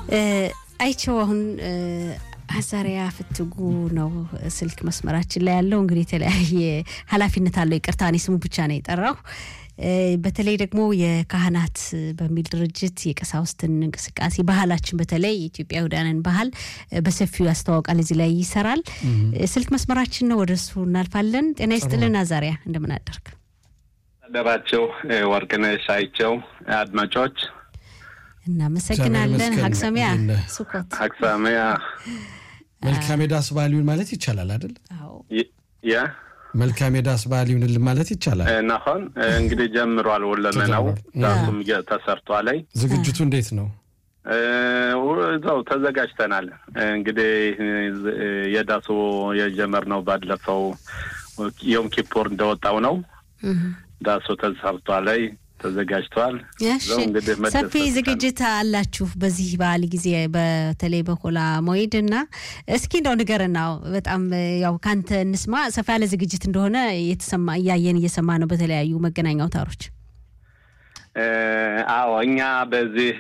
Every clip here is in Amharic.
አይቸው አሁን አዛሪያ ፍትጉ ነው ስልክ መስመራችን ላይ ያለው። እንግዲህ የተለያየ ኃላፊነት አለው። ይቅርታ እኔ ስሙ ብቻ ነው የጠራው። በተለይ ደግሞ የካህናት በሚል ድርጅት የቀሳውስትን እንቅስቃሴ ባህላችን በተለይ የኢትዮጵያውያንን ባህል በሰፊው ያስተዋውቃል። እዚህ ላይ ይሰራል። ስልክ መስመራችን ነው፣ ወደ እሱ እናልፋለን። ጤና ይስጥልን አዛሪያ፣ እንደምን አደርግ አደራቸው ወርቅነሽ አይቸው አድማጮች እናመሰግናለን። ሀቅሰሚያ ሱኮት ሀቅሰሚያ መልካም የዳስ በዓል ይሁን ማለት ይቻላል አይደል? ያ መልካም የዳስ በዓል ይሁንልን ማለት ይቻላል። ናሆን እንግዲህ ጀምሯል። ወለመናው ዳሱም ተሰርቷል። ላይ ዝግጅቱ እንዴት ነው? እዛው ተዘጋጅተናል። እንግዲህ የዳሱ የጀመርነው ባለፈው ዮም ኪፖር እንደወጣው ነው። ዳሱ ተሰርቷል ላይ ተዘጋጅተዋል። ሰፊ ዝግጅት አላችሁ በዚህ በዓል ጊዜ በተለይ በሆላ ሞይድ እና እስኪ እንደው ንገረና በጣም ያው ካንተ እንስማ። ሰፋ ያለ ዝግጅት እንደሆነ የተሰማ እያየን እየሰማ ነው በተለያዩ መገናኛ አውታሮች። አዎ እኛ በዚህ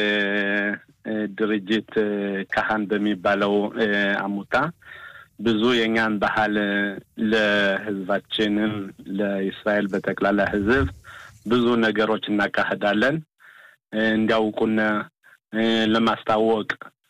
ድርጅት ካህን በሚባለው አሙታ ብዙ የእኛን ባህል ለሕዝባችንም ለእስራኤል በጠቅላላ ሕዝብ ብዙ ነገሮች እናካሄዳለን እንዲያውቁን ለማስታወቅ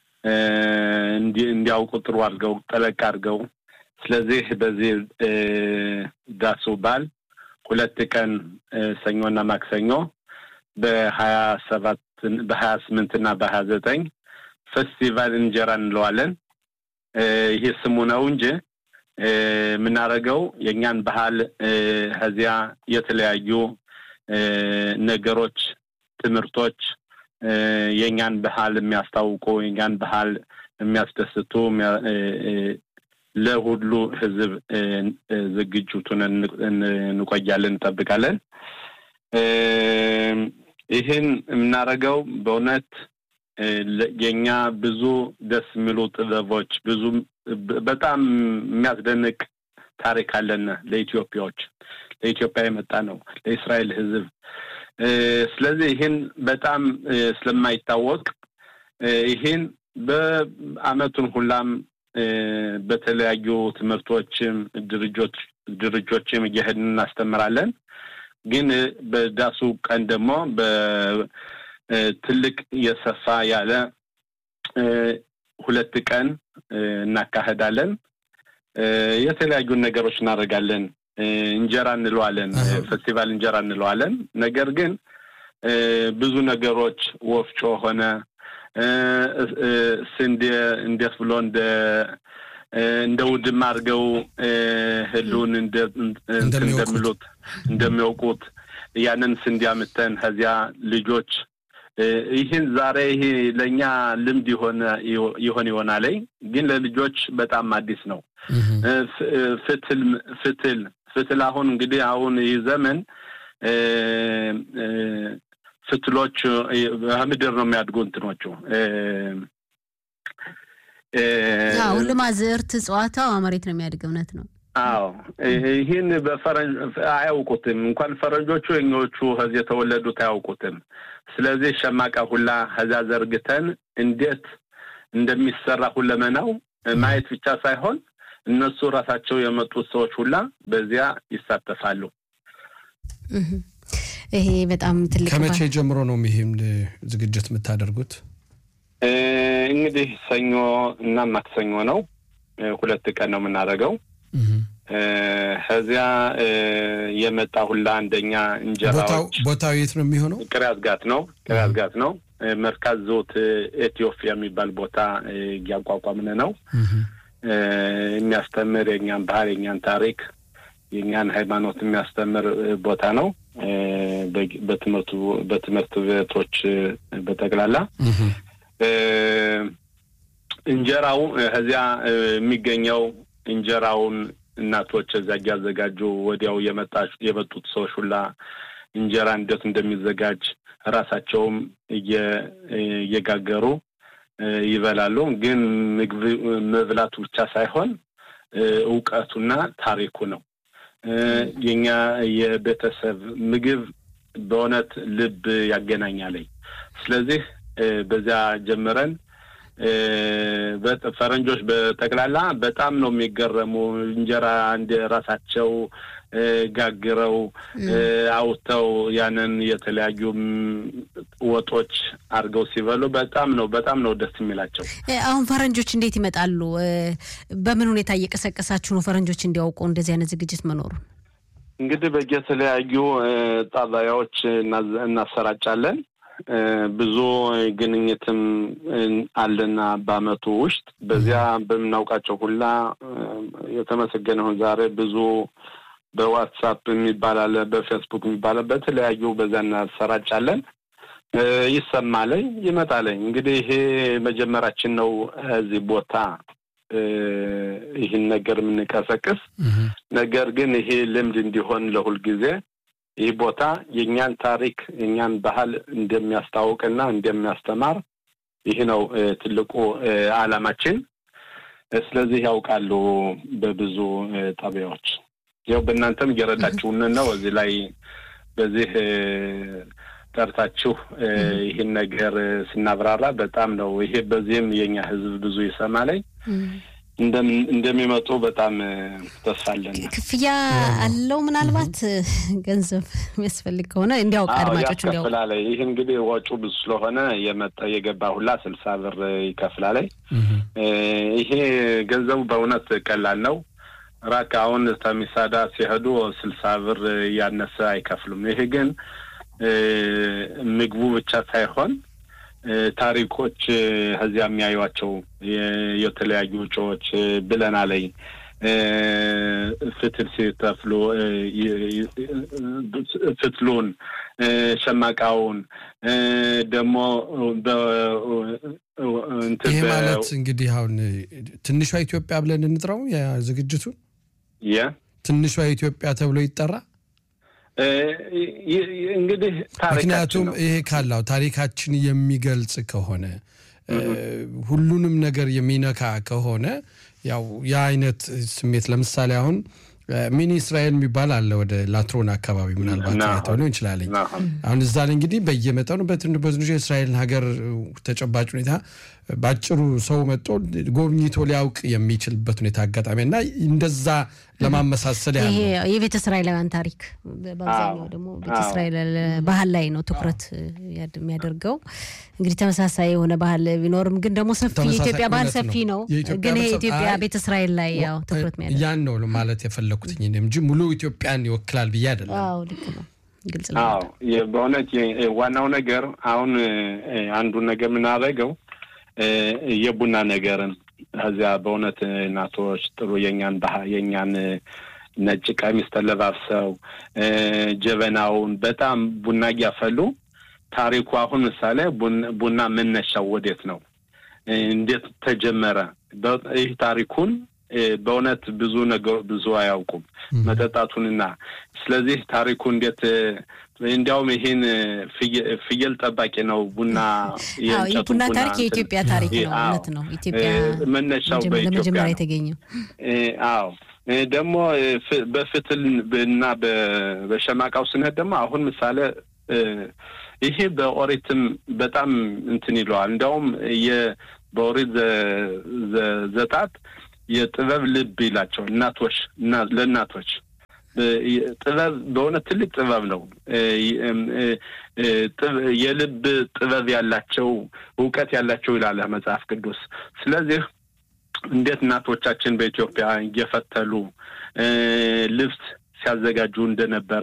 እንዲያውቁ ጥሩ አድርገው ጠለቅ አድርገው። ስለዚህ በዚህ ዳሱ በዓል ሁለት ቀን ሰኞና ማክሰኞ በሀያ ሰባት በሀያ ስምንት እና በሀያ ዘጠኝ ፌስቲቫል እንጀራ እንለዋለን። ይህ ስሙ ነው እንጂ የምናደርገው የእኛን ባህል ከዚያ የተለያዩ ነገሮች፣ ትምህርቶች የእኛን ባህል የሚያስታውቁ የእኛን ባህል የሚያስደስቱ ለሁሉ ሕዝብ ዝግጅቱን እንቆያለን፣ እንጠብቃለን። ይህን የምናደርገው በእውነት የእኛ ብዙ ደስ የሚሉ ጥበቦች ብዙ በጣም የሚያስደንቅ ታሪክ አለን ለኢትዮጵያዎች ለኢትዮጵያ የመጣ ነው ለእስራኤል ሕዝብ። ስለዚህ ይህን በጣም ስለማይታወቅ ይህን በአመቱን ሁላም በተለያዩ ትምህርቶችም ድርጆች ድርጆችም እየሄድን እናስተምራለን። ግን በዳሱ ቀን ደግሞ በትልቅ የሰፋ ያለ ሁለት ቀን እናካሄዳለን። የተለያዩ ነገሮች እናደርጋለን። እንጀራ እንለዋለን፣ ፌስቲቫል እንጀራ እንለዋለን። ነገር ግን ብዙ ነገሮች ወፍጮ ሆነ ስንዴ እንዴት ብሎ እንደ እንደ ውድም አድርገው ህሉን እንደሚሉት እንደሚያውቁት ያንን ስንዴ አምተን ከዚያ ልጆች ይህን ዛሬ ይሄ ለእኛ ልምድ የሆነ ይሆን ይሆናል፣ ግን ለልጆች በጣም አዲስ ነው። ፍትል ፍትል ፍትል አሁን እንግዲህ አሁን ይህ ዘመን ፍትሎች ከምድር ነው የሚያድጉ እንትኖቹ ሁሉም አዝዕርት እጽዋታው መሬት ነው የሚያድግ። እውነት ነው። አዎ ይህን በፈረንጅ አያውቁትም። እንኳን ፈረንጆቹ የኞቹ ከዚህ የተወለዱት አያውቁትም። ስለዚህ ሸማቃ ሁላ ከዚያ ዘርግተን እንዴት እንደሚሰራ ሁለመናው ማየት ብቻ ሳይሆን እነሱ ራሳቸው የመጡት ሰዎች ሁላ በዚያ ይሳተፋሉ። ይሄ በጣም ትልቅ ከመቼ ጀምሮ ነው ይህም ዝግጅት የምታደርጉት? እንግዲህ ሰኞ እና ማክሰኞ ነው። ሁለት ቀን ነው የምናደርገው። ከዚያ የመጣ ሁላ አንደኛ እንጀራዎች ቦታው የት ነው የሚሆነው? ቅርያት ጋት ነው። ቅርያት ጋት ነው። መርካዝ ዞት ኢትዮጵያ የሚባል ቦታ እያቋቋምን ነው። የሚያስተምር የእኛን ባህል፣ የእኛን ታሪክ፣ የእኛን ሃይማኖት የሚያስተምር ቦታ ነው። በትምህርቱ በትምህርት ቤቶች በጠቅላላ እንጀራው ከዚያ የሚገኘው እንጀራውን እናቶች እዚያ እያዘጋጁ ወዲያው የመጡት ሰዎች ሁላ እንጀራ እንዴት እንደሚዘጋጅ ራሳቸውም እየጋገሩ ይበላሉ። ግን ምግብ መብላቱ ብቻ ሳይሆን እውቀቱና ታሪኩ ነው። የኛ የቤተሰብ ምግብ በእውነት ልብ ያገናኛለኝ። ስለዚህ በዚያ ጀምረን ፈረንጆች በጠቅላላ በጣም ነው የሚገረሙ። እንጀራ እንደ ራሳቸው ጋግረው አውጥተው ያንን የተለያዩ ወጦች አድርገው ሲበሉ በጣም ነው በጣም ነው ደስ የሚላቸው። አሁን ፈረንጆች እንዴት ይመጣሉ? በምን ሁኔታ እየቀሰቀሳችሁ ነው ፈረንጆች እንዲያውቁ እንደዚህ አይነት ዝግጅት መኖሩን? እንግዲህ በየተለያዩ ጣቢያዎች እናሰራጫለን። ብዙ ግንኙትም አለና በአመቱ ውስጥ በዚያ በምናውቃቸው ሁላ የተመሰገነውን ዛሬ ብዙ በዋትሳፕ የሚባል አለ፣ በፌስቡክ የሚባል በተለያዩ በዛ እናሰራጫለን። ይሰማለኝ ይመጣለኝ። እንግዲህ ይሄ መጀመራችን ነው እዚህ ቦታ ይህን ነገር የምንቀሰቅስ ነገር ግን ይሄ ልምድ እንዲሆን ለሁል ጊዜ ይህ ቦታ የእኛን ታሪክ የእኛን ባህል እንደሚያስታውቅና እንደሚያስተማር ይህ ነው ትልቁ ዓላማችን። ስለዚህ ያውቃሉ በብዙ ጣቢያዎች ያው በእናንተም እየረዳችሁን ነው። እዚህ ላይ በዚህ ጠርታችሁ ይህን ነገር ስናብራራ በጣም ነው ይሄ በዚህም የኛ ሕዝብ ብዙ ይሰማለኝ እንደሚመጡ በጣም ተስፋ አለን። ክፍያ አለው ምናልባት ገንዘብ የሚያስፈልግ ከሆነ እንዲያውቅ አድማጮች እንዲያውቅ ያስከፍላለኝ። ይህ እንግዲህ ወጪ ብዙ ስለሆነ የመጣ የገባ ሁላ ስልሳ ብር ይከፍላለኝ። ይሄ ገንዘቡ በእውነት ቀላል ነው። ራክ አሁን ተሚሳዳ ሲሄዱ ስልሳ ብር ያነሰ አይከፍሉም። ይሄ ግን ምግቡ ብቻ ሳይሆን ታሪኮች ከዚያ የሚያዩቸው የተለያዩ ውጮዎች ብለናለኝ ፍትል ሲተፍሉ ፍትሉን፣ ሸማቃውን ደግሞ ይህ ማለት እንግዲህ አሁን ትንሿ ኢትዮጵያ ብለን እንጥራው ዝግጅቱን ትንሿ ኢትዮጵያ ተብሎ ይጠራ። እንግዲህ ምክንያቱም ይሄ ካላው ታሪካችን የሚገልጽ ከሆነ ሁሉንም ነገር የሚነካ ከሆነ ያው የአይነት ስሜት ለምሳሌ አሁን ሚኒ እስራኤል የሚባል አለ ወደ ላትሮን አካባቢ ምናልባት አይተው ሊሆን ይችላለኝ። አሁን እዛ ላይ እንግዲህ በየመጠኑ በትንሹ የእስራኤልን ሀገር ተጨባጭ ሁኔታ በአጭሩ ሰው መጥቶ ጎብኝቶ ሊያውቅ የሚችልበት ሁኔታ አጋጣሚ እና እንደዛ ለማመሳሰል ያለ የቤተ እስራኤላውያን ታሪክ በአብዛኛው ደግሞ ቤተ እስራኤል ባህል ላይ ነው ትኩረት የሚያደርገው። እንግዲህ ተመሳሳይ የሆነ ባህል ቢኖርም ግን ደግሞ ሰፊ የኢትዮጵያ ባህል ሰፊ ነው። ግን ይሄ ኢትዮጵያ ቤተ እስራኤል ላይ ያው ትኩረት የሚያደርግ ያን ነው ማለት የፈለኩትኝ እንጂ ሙሉ ኢትዮጵያን ይወክላል ብዬ አይደለም። አዎ ልክ ነው። ግልጽ ነው። በእውነት ዋናው ነገር አሁን አንዱን ነገር የምናደርገው የቡና ነገርን ከዚያ በእውነት እናቶች ጥሩ የኛን ባህ የኛን ነጭ ቀሚስ ተለባብሰው ጀበናውን በጣም ቡና እያፈሉ ታሪኩ አሁን ምሳሌ ቡና መነሻው ወዴት ነው? እንዴት ተጀመረ? ይህ ታሪኩን በእውነት ብዙ ነገር ብዙ አያውቁም መጠጣቱንና ስለዚህ ታሪኩ እንዴት እንዲያውም ይሄን ፍየል ጠባቂ ነው ቡና ቡና ታሪክ የኢትዮጵያ ታሪክ ነው። እውነት ነው። ኢትዮጵያ መነሻው ለመጀመሪያ የተገኘው አዎ። ደግሞ በፍትል እና በሸማቃው ስንሄድ ደግሞ አሁን ምሳሌ ይሄ በኦሪትም በጣም እንትን ይለዋል። እንዲያውም በኦሪት ዘጣት የጥበብ ልብ ይላቸው እናቶች ለእናቶች ጥበብ በእውነት ትልቅ ጥበብ ነው። የልብ ጥበብ ያላቸው እውቀት ያላቸው ይላል መጽሐፍ ቅዱስ። ስለዚህ እንዴት እናቶቻችን በኢትዮጵያ እየፈተሉ ልብስ ሲያዘጋጁ እንደነበረ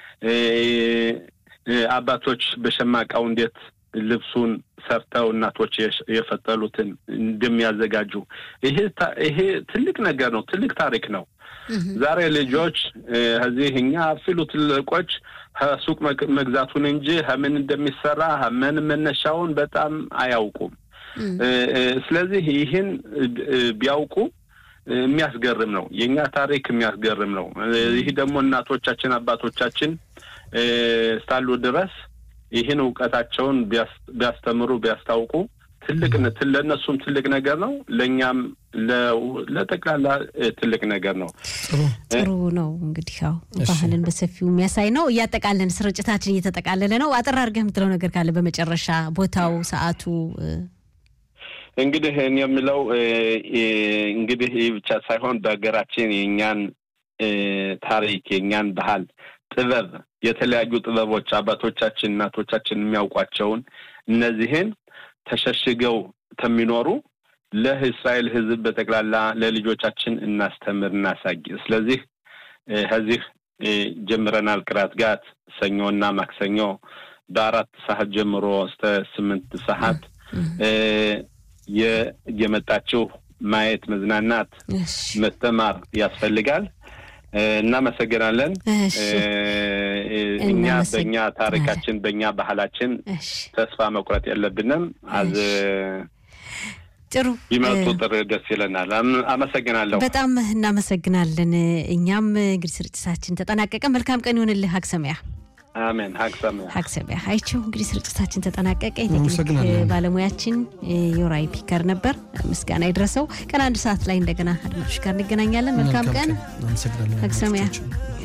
አባቶች በሸማቃው እንዴት ልብሱን ሰርተው እናቶች የፈጠሉትን እንደሚያዘጋጁ ይሄ ይሄ ትልቅ ነገር ነው። ትልቅ ታሪክ ነው። ዛሬ ልጆች እዚህ እኛ አፊሉ ትልቆች ከሱቅ መግዛቱን እንጂ ከምን እንደሚሰራ ምን መነሻውን በጣም አያውቁም። ስለዚህ ይህን ቢያውቁ የሚያስገርም ነው። የእኛ ታሪክ የሚያስገርም ነው። ይህ ደግሞ እናቶቻችን አባቶቻችን እስካሉ ድረስ ይህን እውቀታቸውን ቢያስተምሩ ቢያስታውቁ ትልቅ ለእነሱም ትልቅ ነገር ነው። ለእኛም ለጠቅላላ ትልቅ ነገር ነው። ጥሩ ነው። እንግዲህ ያው ባህልን በሰፊው የሚያሳይ ነው። እያጠቃለን ስርጭታችን እየተጠቃለለ ነው። አጠር አድርገህ የምትለው ነገር ካለ በመጨረሻ ቦታው፣ ሰዓቱ እንግዲህ እኔ የምለው እንግዲህ ይህ ብቻ ሳይሆን በሀገራችን የእኛን ታሪክ የእኛን ባህል፣ ጥበብ የተለያዩ ጥበቦች አባቶቻችን እናቶቻችን የሚያውቋቸውን እነዚህን ተሸሽገው ከሚኖሩ ለእስራኤል ሕዝብ በጠቅላላ ለልጆቻችን እናስተምር እናሳይ። ስለዚህ ከዚህ ጀምረናል። ቅራት ጋት ሰኞና ማክሰኞ በአራት ሰዓት ጀምሮ እስከ ስምንት ሰዓት የመጣችሁ ማየት፣ መዝናናት፣ መስተማር ያስፈልጋል። እናመሰግናለን። እኛ በእኛ ታሪካችን በእኛ ባህላችን ተስፋ መቁረጥ የለብንም። አዝ ጥሩ ቢመጡ ጥር ደስ ይለናል። አመሰግናለሁ። በጣም እናመሰግናለን። እኛም እንግዲህ ስርጭታችን ተጠናቀቀ። መልካም ቀን ይሆንልህ። ሀግሰሚያ አሜን። ሀግሰሚያ ሀግሰሚያ አይቸው። እንግዲህ ስርጭታችን ተጠናቀቀ። የቴክኒክ ባለሙያችን ዮራይ ፒከር ነበር። ምስጋና ይድረሰው። ቀን አንድ ሰዓት ላይ እንደገና አድማጮች ጋር እንገናኛለን። መልካም ቀን ሀግሰሚያ